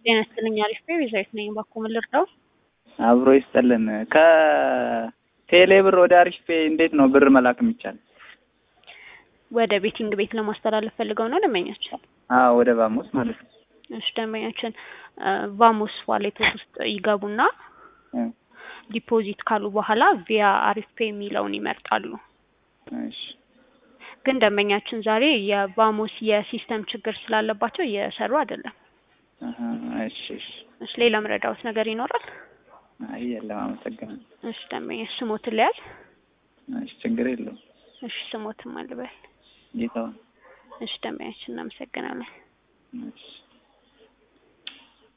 ጤና ይስጥልኝ አሪፍ ነኝ ቤዛዊት ነኝ እባክዎ ምን ልርዳው አብሮ ይስጥልን ከቴሌ ብር ወደ አሪፍ ፔ እንዴት ነው ብር መላክ የሚቻል ወደ ቤቲንግ ቤት ለማስተላለፍ ፈልገው ነው ደንበኛችን አዎ ወደ ባሞስ ማለት ነው እሺ ደንበኛችን ቫሞስ ዋሌቶች ውስጥ ይገቡና ዲፖዚት ካሉ በኋላ ቪያ አሪፍ ፔ የሚለውን ይመርጣሉ እሺ ግን ደንበኛችን ዛሬ የቫሞስ የሲስተም ችግር ስላለባቸው እየሰሩ አይደለም አሀ፣ እሺ እሺ እሺ ሌላ ምረዳዎት ነገር ይኖራል አይ የለም አመሰግናለሁ እሺ ደንበኛ ስሞትን ልያዝ እሺ ችግር የለውም እሺ ስሞትም አልበል ጌታውን እሺ ደንበኛችን እናመሰግናለን እሺ